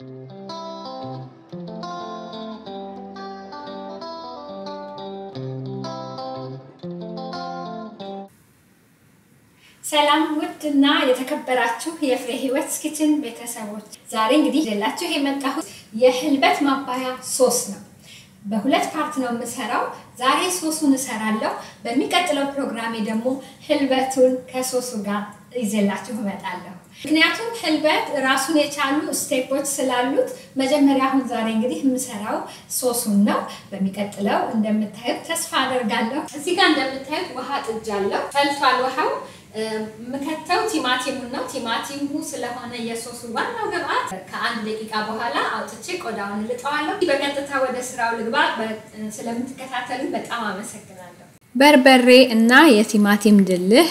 ሰላም ውድ እና የተከበራችሁ የፍሬ ህይወት ኪችን ቤተሰቦች፣ ዛሬ እንግዲህ ይዤላችሁ የመጣሁት የህልበት ማባያ ሶስ ነው። በሁለት ፓርት ነው የምሰራው። ዛሬ ሶሱን እሰራለሁ። በሚቀጥለው ፕሮግራሜ ደግሞ ህልበቱን ከሶሱ ጋር ይዤላችሁ እመጣለሁ። ምክንያቱም ህልበት ራሱን የቻሉ ስቴፖች ስላሉት መጀመሪያ አሁን ዛሬ እንግዲህ የምሰራው ሶሱን ነው። በሚቀጥለው እንደምታዩት ተስፋ አደርጋለሁ። እዚህ ጋር እንደምታዩት ውሃ ጥጃለሁ። ፈልቷል ውሃው የምከተው ቲማቲሙን ነው። ቲማቲሙ ስለሆነ የሶሱ ዋናው ግብአት ከአንድ ደቂቃ በኋላ አውጥቼ ቆዳውን ልጠዋለሁ። በቀጥታ ወደ ስራው ልግባ። ስለምትከታተሉ በጣም አመሰግናለሁ። በርበሬ እና የቲማቲም ድልህ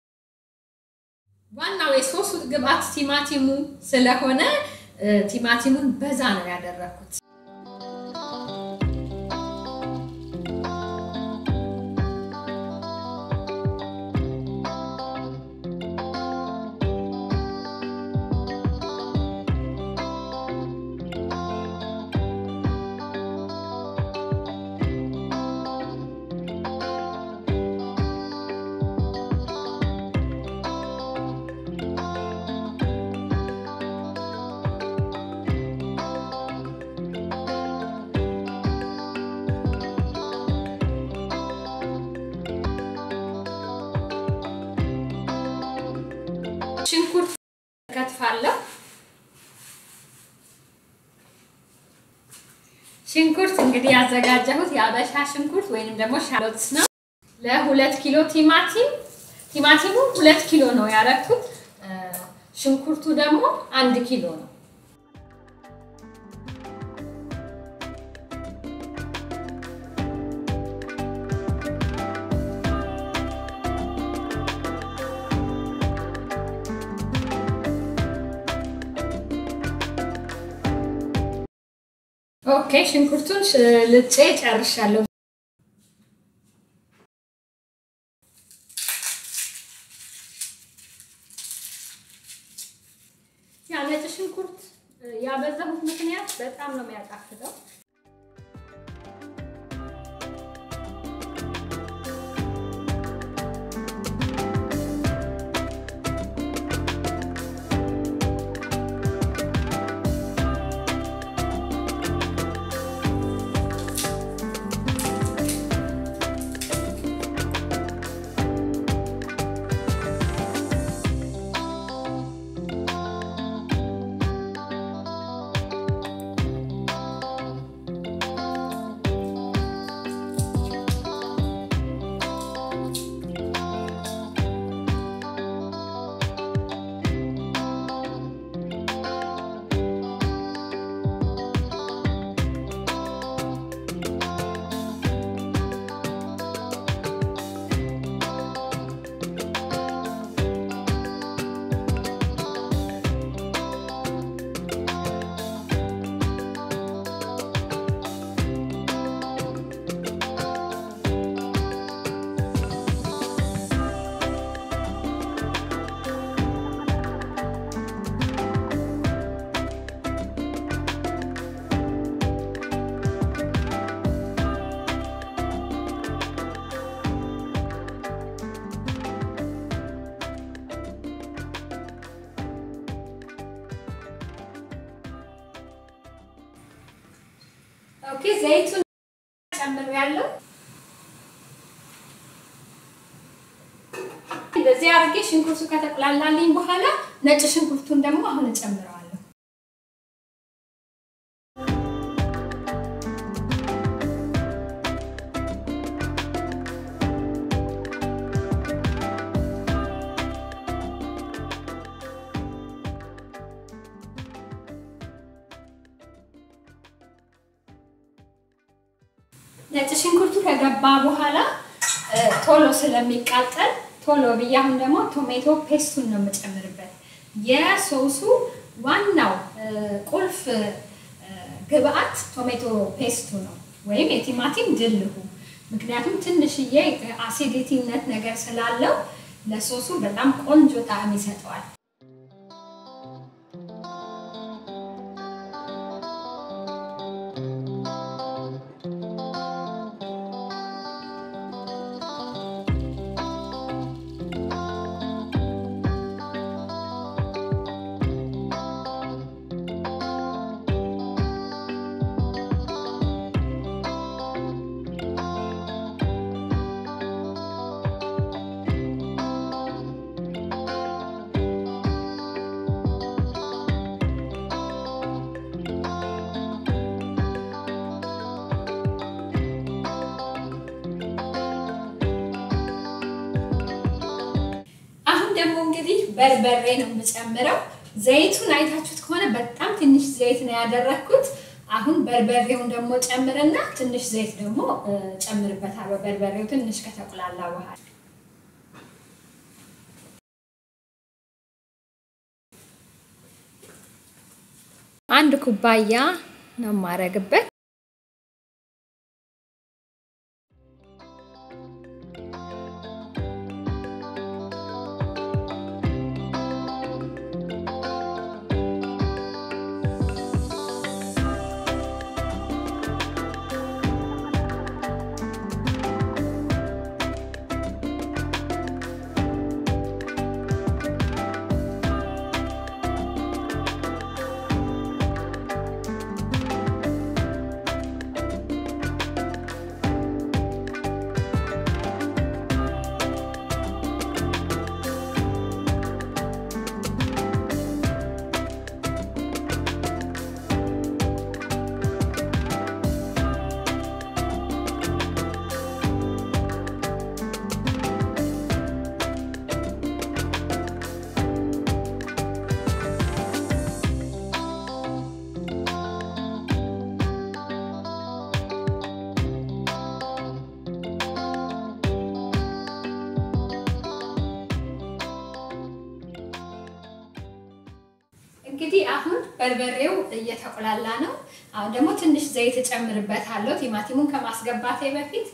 ዋናው የሶሱ ግብአት ቲማቲሙ ስለሆነ ቲማቲሙን በዛ ነው ያደረኩት። ሽንኩርት ከትፋለሁ። ሽንኩርት እንግዲህ ያዘጋጀሁት የአበሻ ሽንኩርት ወይንም ደግሞ ሻሎትስ ነው። ለሁለት ኪሎ ቲማቲም ቲማቲሙ ሁለት ኪሎ ነው ያረኩት። ሽንኩርቱ ደግሞ አንድ ኪሎ ነው። ኦኬ ሽንኩርቱን ልጬ ጨርሻለሁ። ያ ነጭ ሽንኩርት ያበዛሁት ምክንያት በጣም ነው የሚያጣፍጠው። ኦኬ ዘይቱን ጨምሬያለሁ። እንደዚህ አድርጌ ሽንኩርቱ ከተቁላላልኝ በኋላ ነጭ ሽንኩርቱን ደግሞ አሁን እጨምረዋለሁ። ነጭ ሽንኩርቱ ከገባ በኋላ ቶሎ ስለሚቃጠል ቶሎ ብዬ አሁን ደግሞ ቶሜቶ ፔስቱን ነው የምጨምርበት። የሶሱ ዋናው ቁልፍ ግብአት ቶሜቶ ፔስቱ ነው ወይም የቲማቲም ድልሁ። ምክንያቱም ትንሽዬ አሲዲቲነት ነገር ስላለው ለሶሱ በጣም ቆንጆ ጣዕም ይሰጠዋል። ደግሞ እንግዲህ በርበሬ ነው የምጨምረው። ዘይቱን አይታችሁት ከሆነ በጣም ትንሽ ዘይት ነው ያደረግኩት። አሁን በርበሬውን ደግሞ ጨምርና ትንሽ ዘይት ደግሞ ጨምርበታለሁ። በርበሬው ትንሽ ከተቁላላ በኋላ አንድ ኩባያ ነው የማረግበት። እንግዲህ አሁን በርበሬው እየተቆላላ ነው። አሁን ደግሞ ትንሽ ዘይት እጨምርበታለሁ ቲማቲሙን ከማስገባቴ በፊት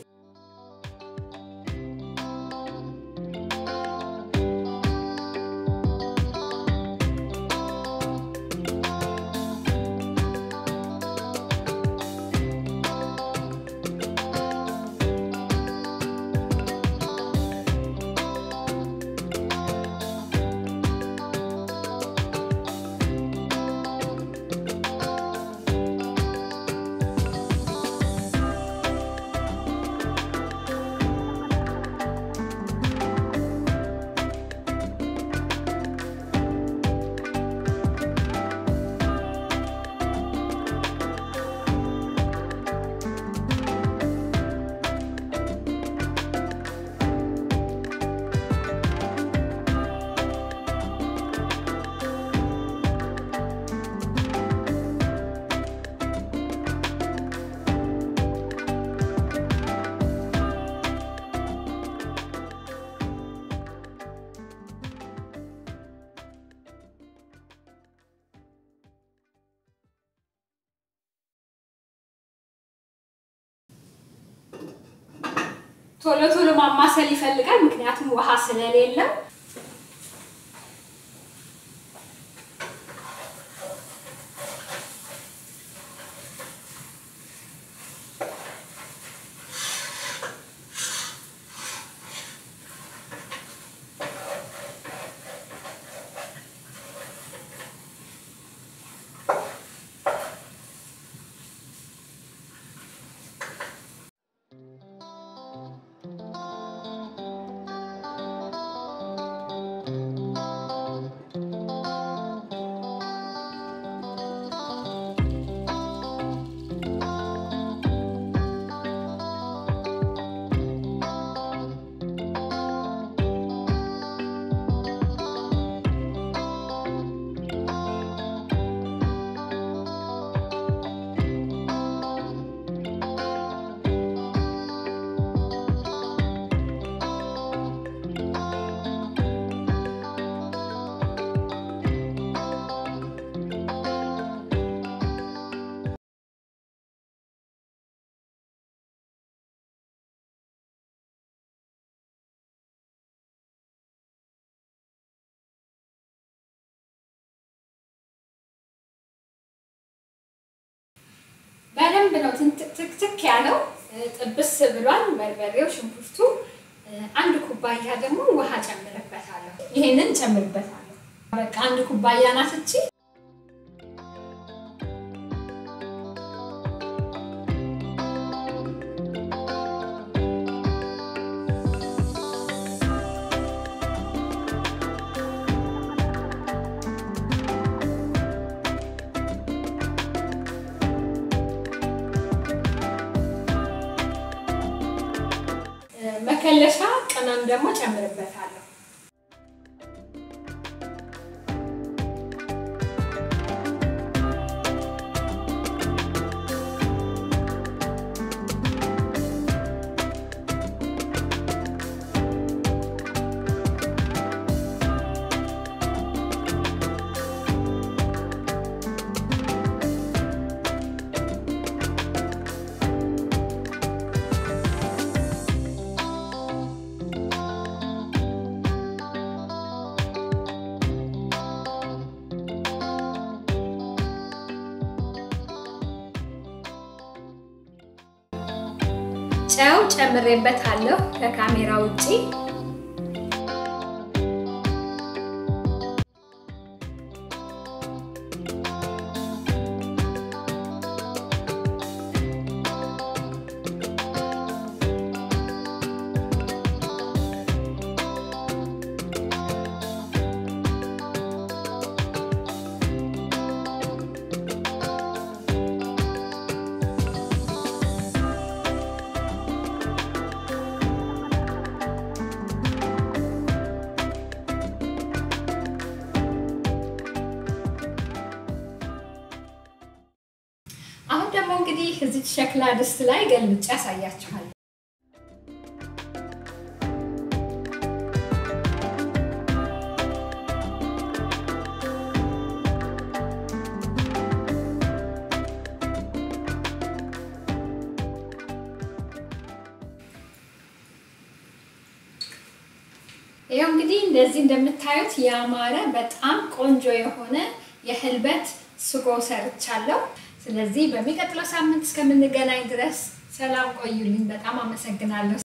ቶሎ ቶሎ ማማሰል ይፈልጋል፣ ምክንያቱም ውሃ ስለሌለው። በደንብ ነው ትክትክ ያለው ጥብስ ብሏል። በርበሬው፣ ሽንኩርቱ። አንድ ኩባያ ደግሞ ውሃ ጨምርበታለሁ። ይሄንን ጨምርበታለሁ። በቃ አንድ ኩባያ ናት እቺ። መከለሻ ቅመም ደግሞ ጨምርበታለሁ። ጨው ጨምሬበታለሁ ከካሜራ ውጪ። አሁን ደግሞ እንግዲህ እዚህ ሸክላ ድስት ላይ ገልብጬ ያሳያችኋል። ይኸው እንግዲህ እንደዚህ እንደምታዩት ያማረ በጣም ቆንጆ የሆነ የህልበት ስጎ ሰርቻለሁ። ስለዚህ በሚቀጥለው ሳምንት እስከምንገናኝ ድረስ ሰላም ቆዩልኝ። በጣም አመሰግናለሁ።